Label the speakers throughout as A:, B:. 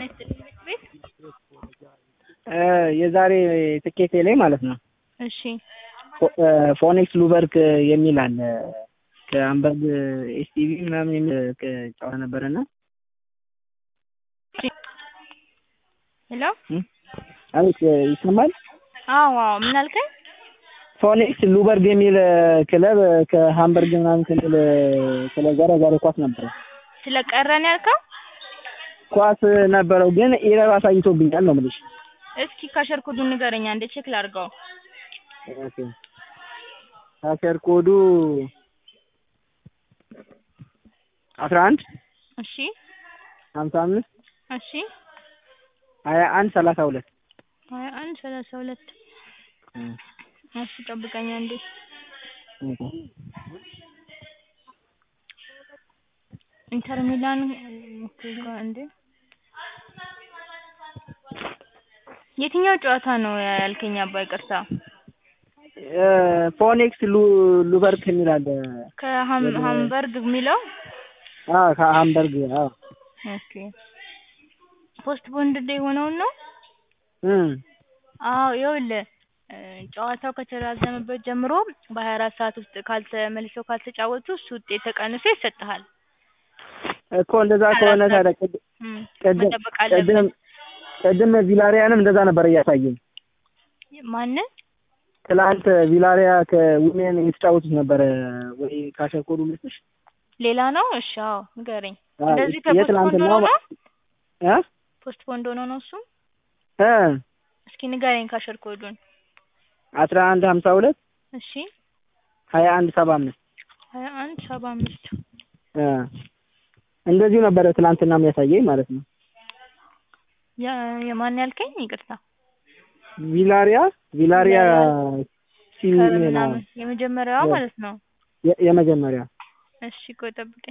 A: ይስጥልኝ ቤት
B: የዛሬ ትኬቴ ላይ ማለት ነው
A: እሺ
B: ፎኔክስ ሉበርክ የሚል አለ ከአምበርግ ኤስቲቪ ምናምን የሚል ጨዋታ ነበረና
A: ሄሎ
B: አቤት ይሰማል
A: አዎ አዎ ምን አልከኝ
B: ፎኔክስ ሉበርግ የሚል ክለብ ከሃምበርግ ምናምን ክልል ክለብ ጋር ዛሬ ኳስ ነበረ
A: ስለቀረን ያልከው
B: ኳስ ነበረው ግን ኢረር አሳይቶብኛል ነው የምልሽ
A: እስኪ ካሸር ኮዱን ንገረኝ አንዴ ቼክ ላድርገው
B: ኦኬ ካሸር ኮዱ አስራ አንድ
A: እሺ
B: ሀምሳ አምስት
A: እሺ
B: ሀያ አንድ ሰላሳ ሁለት
A: ሀያ አንድ ሰላሳ ሁለት እሺ ጠብቀኝ አንዴ ኢንተር ሚላን እንዴ የትኛው ጨዋታ ነው ያልከኝ አባ ይቅርታ
B: ፎኔክስ ሉበርክ የሚል አለ
A: ከሃምበርግ የሚለው
B: አዎ ከሃምበርግ አዎ
A: ኦኬ ፖስት ቦንድ የሆነውን ነው
B: እም
A: አዎ ይኸውልህ ጨዋታው ከተራዘመበት ጀምሮ በሀያ አራት ሰዓት ውስጥ ካልተመልሰው ካልተጫወቱ እሱ ውጤት ተቀንሶ ይሰጥሃል
B: እኮ እንደዛ ከሆነ ታዲያ ቅድም
A: መጠበቅ አለብን
B: ቅድም ቅድም ቪላሪያንም እንደዛ ነበር እያሳየኝ
A: ማንን
B: ትላንት ቪላሪያ ከዊሜን የተጫወቱት ነበረ ወይ ካሸኮዱ ልስጥሽ
A: ሌላ ነው እሺ አዎ ንገረኝ
B: አዎ፣
A: እንደዚህ ከፖስት ቦንድ
B: የትላንትናው
A: ሆኖ ነው
B: እ
A: ፖስት ቦንድ ሆኖ ነው እሱም
B: እ
A: እስኪ ንገረኝ ካሸር ኮዱን
B: አስራ አንድ ሀምሳ ሁለት
A: እሺ
B: ሀያ አንድ ሰባ አምስት
A: ሀያ አንድ ሰባ አምስት
B: እ እንደዚሁ ነበረ ትላንትና የሚያሳየኝ ማለት ነው
A: የ- የማን ያልከኝ ይቅርታ
B: ቪላሪያ ቪላሪያ ሲሚኔ ነው
A: ከምናምን የመጀመሪያዋ
B: የ-
A: ማለት ነው
B: የ- የመጀመሪያ
A: እሺ ቆይ ጠብቀኝ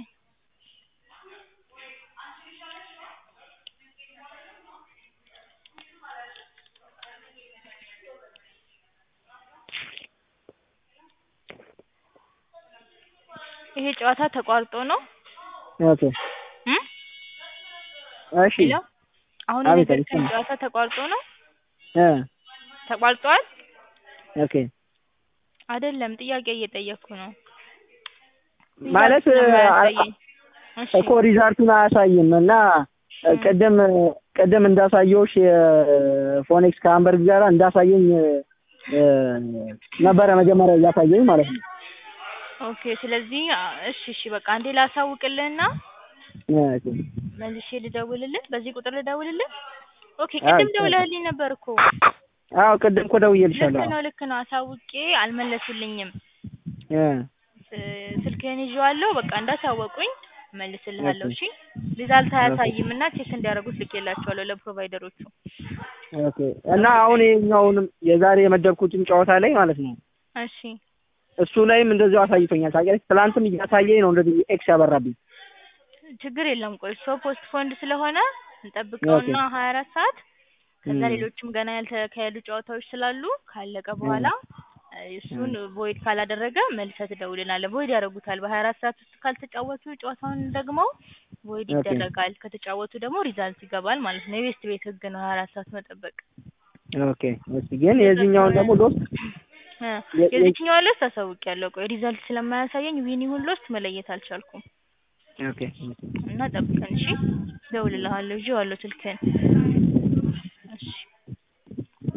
A: ይሄ ጨዋታ ተቋርጦ ነው
B: ኦኬ
A: እም
B: እሺ
A: ሄሎ አሁን
B: አቤት፣
A: የነገርከኝ
B: አቤት።
A: ጨዋታ ተቋርጦ ነው
B: እ
A: ተቋርጧል
B: ኦኬ
A: አይደለም ጥያቄ እየጠየቅኩ ነው
B: ማለት
A: ሪዛልት ነው
B: አ-
A: የማያሳየኝ። እሺ
B: እኮ ሪዛልቱን አያሳይም እና ቅድም ቅድም እንዳሳየውሽ የፎኔክስ ከሃምበርግ ጋር እንዳሳየኝ እ፣ ነበረ መጀመሪያ እያሳየኝ ማለት ነው።
A: ኦኬ ስለዚህ አ- እሺ እሺ በቃ አንዴ ላሳውቅልህና
B: ኦኬ።
A: መልሼ ልደውልልህ በዚህ ቁጥር ልደውልልህ ኦኬ
B: አዎ፣
A: ቅድም
B: ይቻላል።
A: ደውለህልኝ ነበር እኮ
B: አዎ ቅድም እኮ
A: ልክ
B: ደውዬልሻለሁ።
A: ነው ልክ ነው አሳውቄ አልመለሱልኝም
B: እ፣
A: ስ- ስልክህን ይዤዋለሁ በቃ እንዳሳወቁኝ እመልስልሃለሁ
B: ኦኬ።
A: እሺ ሪዛልት አያሳይም እና ቼክ እንዲያደርጉት ልኬላቸዋለሁ ለፕሮቫይደሮቹ
B: ኦኬ እና አሁን ይኸኛውንም የዛሬ የመደብኩትን ጨዋታ ላይ ማለት ነው
A: እሺ
B: እሱ ላይም እንደዚሁ አሳይቶኛል። ታውቂያለሽ ትላንትም እያሳየኝ ነው እንደዚህ ኤክስ ያበራብኝ።
A: ችግር የለም ቆይ እሱ ፖስት ፎንድ ስለሆነ እንጠብቀውና ሀያ አራት ሰዓት ከዛ
B: እም።
A: ሌሎችም ገና ያልተካሄዱ ጨዋታዎች ስላሉ ካለቀ በኋላ እ፣ እሱን ቮይድ ካላደረገ መልሰህ ትደውልናለህ። ቮይድ ያደርጉታል። በሀያ አራት ሰዓት ውስጥ ካልተጫወቱ ጨዋታውን ደግሞ ቮይድ
B: ኦኬ።
A: ይደረጋል። ከተጫወቱ ደግሞ ሪዛልት ይገባል ማለት ነው። የቤስት ቤት ህግ ነው ሀያ አራት ሰዓት መጠበቅ።
B: ኦኬ እሺ ግን የዚህኛውን ደግሞ ሎስ
A: እ፣
B: የ- የ-
A: የዚህኛው ሎስት አሳውቂያለሁ። ቆይ ሪዛልት ስለማያሳየኝ ዊን ይሁን ሎስት መለየት አልቻልኩም
B: ኦኬ
A: እና ጠብቀን እሺ። እደውልልሃለሁ። ይዤዋለሁ ስልክህን